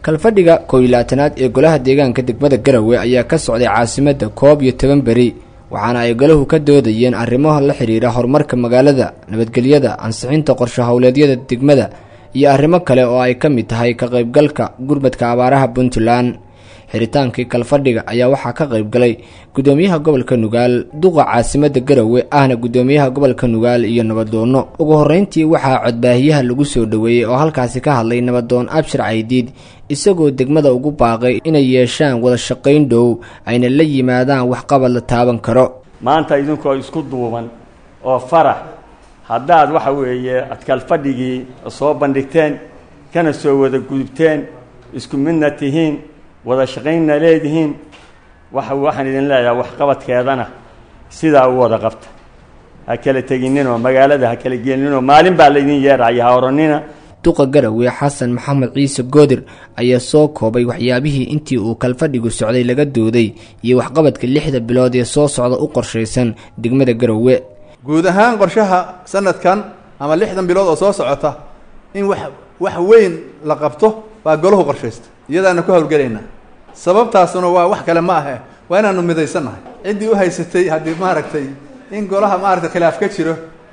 kalfadhiga kow iyo labaatanaad ee golaha deegaanka degmada garowe ayaa ka socday caasimadda koob iyo toban beri waxaana ay golahu ka doodayeen arrimaha la xidhiira horumarka magaalada nabadgelyada ansixinta qorshe howleedyada degmada iyo arrimo kale oo ay ka mid tahay ka qaybgalka gurmadka abaaraha puntland xiritaankii kalfadhiga ayaa waxaa ka qaybgalay gudoomiyaha gobolka nugaal duqa caasimadda garowe ahna gudoomiyaha gobolka nugaal iyo nabadoonno ugu horreyntii waxaa codbaahiyaha lagu soo dhoweeyey oo halkaasi ka hadlay nabadoon abshir caydiid isagoo degmada ugu baaqay inay yeeshaan wada shaqayn dhow ayna la yimaadaan waxqabad la taaban karo maanta idinkoo isku duuban oo farax haddaad waxa weeye ad kalfadhigii soo bandhigteen kana soo wada gudubteen isku midna tihiin wada shaqaynna leedihiin waxa waxaan idin leeyahay waxqabadkeedana sidaa u wada qabta ha kala tegininoo magaalada ha kala gelinoo maalin baa laydin yeeraya ha oranina duqa garowe xasan maxamed ciise goodir ayaa soo koobay waxyaabihii intii uu kalfadhigu socday laga dooday iyo waxqabadka lixda bilood ee soo socda u qorshaysan degmada garowe guud ahaan qorshaha sanadkan ama lixdan bilood oo soo socota in wax wax weyn la qabto baa golahu qorshaysta iyadaana ku howlgelaynaa sababtaasuna waa wax kale ma ahe waa inaanu midaysannahay ciddii u haysatay haddii maaragtay in golaha maaragtay khilaaf ka jiro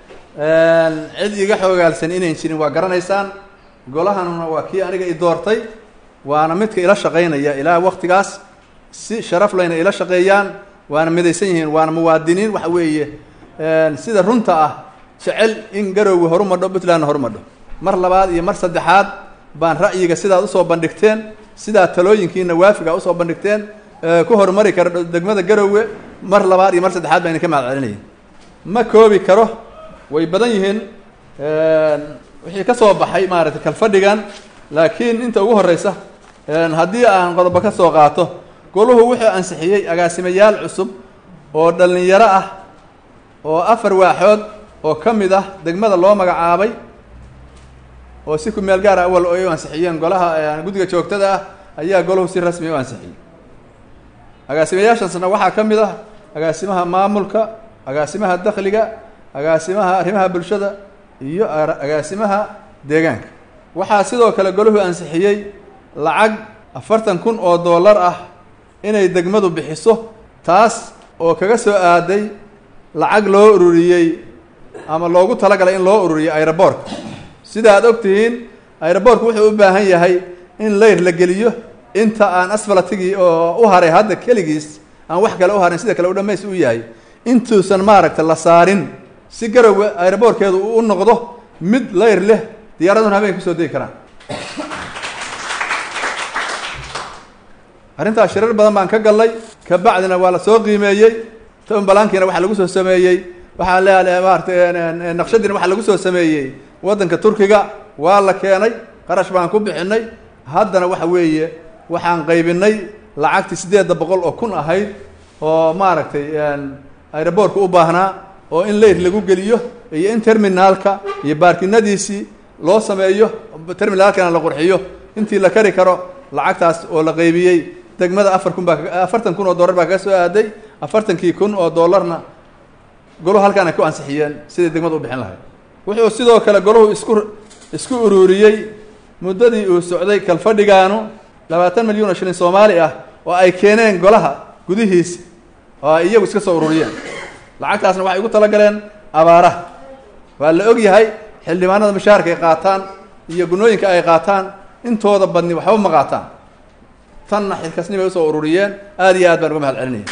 cid iga xoogaalsan inayn jirin waa garanaysaan golahanuna waa kii aniga i doortay waana midka ila shaqaynaya ilaa waktigaas si sharaf layna ila shaqeeyaan waana midaysan yihiin waana muwaadiniin waxa weeye sida runta ah jecel in garowga horumadho puntlandna horumadho mar labaad iyo mar saddexaad baan ra'yiga sidaad usoo bandhigteen sidaa talooyinkiina waafiga usoo bandhigteen ku horumari kara degmada garowe mar labaad iyo mar saddexaad baa idinka mahad celinaya ma koobi karo way badan yihiin wixii ka soo baxay maaragtay kalfadhigan laakiin inta ugu horeysa haddii aan qodobo ka soo qaato goluhu wuxuu ansixiyey agaasimayaal cusub oo dhallinyaro ah oo afar waaxood oo ka mid ah degmada loo magacaabay oo si ku meel gaara awal ay u ansixiyeen golaha guddiga joogtada ah ayaa golahu si rasmi u ansixiyey agaasimayaashaasna waxaa ka mid ah agaasimaha maamulka agaasimaha dakhliga agaasimaha arrimaha bulshada iyo agaasimaha deegaanka waxaa sidoo kale golahu ansixiyey lacag afartan kun oo dollar ah inay degmadu bixiso taas oo kaga soo aaday lacag loo ururiyey ama loogu talagalay in loo ururiyo aeroboortka sida aad og tihiin aeroboortku wuxuu u baahan yahay in layr la geliyo inta aan asfalatigii oo u haray hadda keligiis aan wax kale u harin sida kale u dhamays u yahay intuusan maaragta la saarin si garowe aeroboortkeedu uu u noqdo mid layr leh diyaaraduna habeenka kusoo degi karaan arrintaas shirar badan baan ka gallay kabacdina waa la soo qiimeeyey tobanbalaankiina waxaa lagu soo sameeyey waxaa leeyahay maaratay naqshadiina waxaa lagu soo sameeyey waddanka turkiga waa la keenay qarash baan ku bixinay haddana waxa weeye waxaan qaybinay lacagtii siddeedda boqol oo kun ahayd oo maaragtay aeroboortka u baahnaa oo in leyr lagu geliyo iyo in terminaalka iyo baarkinadiisii loo sameeyo terminaalkana la qurxiyo intii la kari karo lacagtaas oo la qaybiyey degmada afar kun baa afartan kun oo dollar baa kaga soo aaday afartankii kun oo dollarna golahu halkaan ay ku ansixiyeen siday degmada u bixin lahayd wuxuu sidoo kale golahu isku isku ururiyey muddadii uu socday kalfadhigaanu labaatan milyan oo shilin soomaali ah oo ay keeneen golaha gudihiisa oo ay iyagu iska soo ururiyeen lacagtaasna waxay ugu talagaleen abaaraha waa la og yahay xildhibaanada mushaharka ay qaataan iyo gunooyinka ay qaataan intooda badni waxba ma qaataan tanna xilkasni bay usoo ururiyeen aada iyo aad baan uga mahad celinaya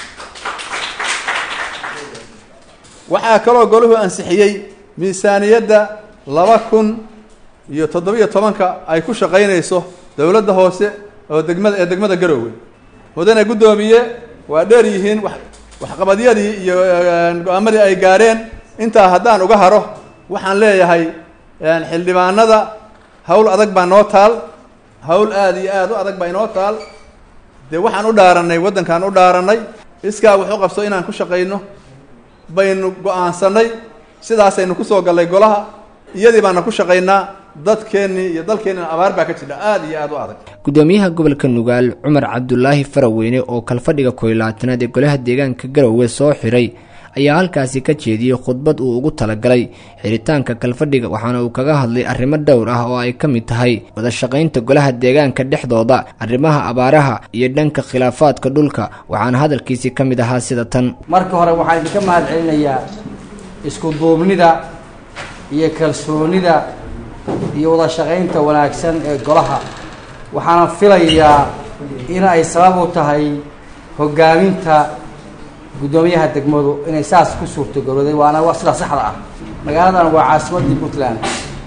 waxaa kaloo golahu ansixiyey miisaaniyadda laba kun iyo toddobiyo tobanka ay ku shaqaynayso dowladda hoose oo degmada ee degmada garoowe mudane guddoomiye waa dheer yihiin wa waxqabadyadii iyo go-aamadii ay gaareen intaa haddaan uga haro waxaan leeyahay xildhibaanada hawl adag baa noo taal hawl aada iyo aada u adag baa inoo taal dee waxaan u dhaaranay waddankaan u dhaaranay iskaa wax u qabso inaan ku shaqayno baynu go-aansanay sidaasaynu kusoo gallay golaha iyadii baana ku shaqaynaa dadkeennii iyo dalkeennina abaar baa ka jira aada iyo aada u adag gudoomiyaha gobolka nugaal cumar cabdulaahi faraweyne oo kalfadhiga koylaatanaad ee golaha deegaanka garowe soo xiray ayaa halkaasi ka jeediyey khudbad uu ugu talagalay xiritaanka kalfadhiga waxaana uu kaga hadlay arrimo dhowr ah oo ay ka mid tahay wada shaqaynta golaha deegaanka dhexdooda arrimaha abaaraha iyo dhanka khilaafaadka dhulka waxaana hadalkiisii ka mid ahaa sida tan marka hore waxaan idinka mahad celinayaa isku duubnida iyo kalsoonida iyo wada shaqaynta wanaagsan ee golaha waxaana filayaa in ay sabab u tahay hogaaminta guddoomiyaha degmadu inay saas ku suurtagaloday waana waa sida saxda ah magaaladan waa caasimaddii puntland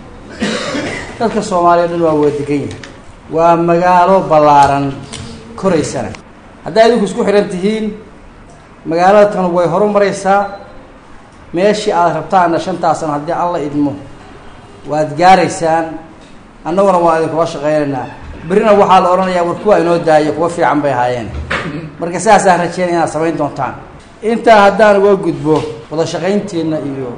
dadka soomaaliya dhan waa wada degan yahay waa magaalo ballaaran koraysana hadday adinku isku xidhan tihiin magaalada tan way horu maraysaa meeshii aad rabtaanna shantaasana haddii alla idmo waad gaaraysaan annaguna waa idinkula shaqaynaynaa berrina waxaa la odhanayaa war kuwa inoo daayo kuwa fiican bay ahaayeen marka sidaasaan rajeynaya inaad samayn doontaan intaa haddaan uga gudbo wada shaqayntiina iyo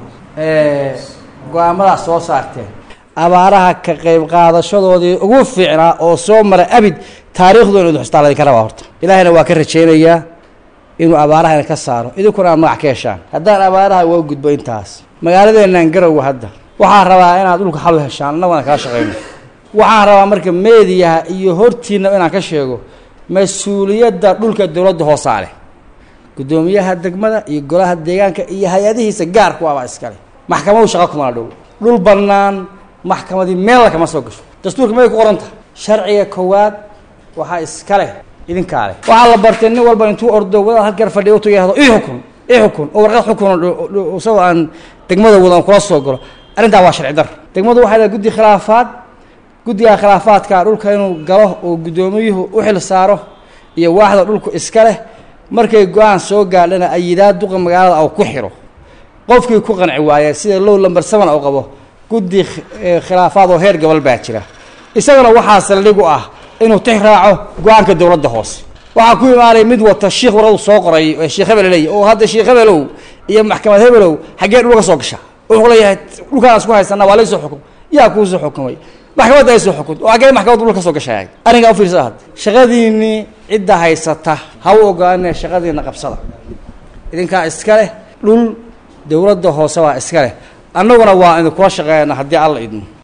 go-aamadaas soo saarteen abaaraha ka qayb qaadashadoodii ugu fiicnaa oo soo mara abid taariikhdoona idu xustaa ladinka rabaa horta ilaahayna waa ka rajaynayaa inuu abaarahana ka saaro idinkuna aad magac ka heshaan haddaan abaaraha uga gudbo intaas magaaladeenaan garowa hadda waxaan rabaa inaad dhulka xal u heshaan annaguna kala shaqayno waxaan rabaa marka meediyaha iyo hortiina inaan ka sheego mas-uuliyadda dhulka dowladda hoosaa leh guddoomiyaha degmada iyo golaha deegaanka iyo hay-adihiisa gaarku abaa iskale maxkamadu shaqa kumana dhow dhul bannaan maxkamadii meella kama soo gasho dastuurka may ku qoran tahay sharciga koowaad waxaa iska leh idinkaa leh waxaa la bartay nin walba intuu ordo wadaad halkar fadhiya utu yahdo ii xukun ii xukun oo warqad xukun isagoo aan degmada wadan kula soo galo arrintaa waa sharci dar degmadu waxay lehay guddi khilaafaad guddiga khilaafaadka dhulka inuu galo oo guddoomiyuhu u xil saaro iyo waaxda dhulku iska leh markay go-aan soo gaadhana ayidaa duqa magaalada au ku xiro qofkii ku qanci waayee sida low lamber seven u qabo guddi khilaafaad oo heer gobol baa jira isagana waxaa saldhig u ah inuu tix raaco go-aanka dowladda hoose waxaa ku imaanay mid wata shiikh waradu soo qoray ee sheekh hebel leeyahy oo hadda sheekh hebelow iyo maxkamad hebelow xaggee dhulka soo gashaa wuxuu leeyahay dhulkaan isku haysana waa laysoo xukum yaa kuusoo xukumay maxkamadda ay soo xukunta oo xaggee maxkamadda dhulka soo gashaay arrinkaa ufiirsada hadda shaqadiinii cidda haysata ha u ogaanee shaqadiina qabsada idinkaa iska leh dhul dowladda hoose baa iska leh annaguna waa idinkula shaqeeyana haddii alla idmo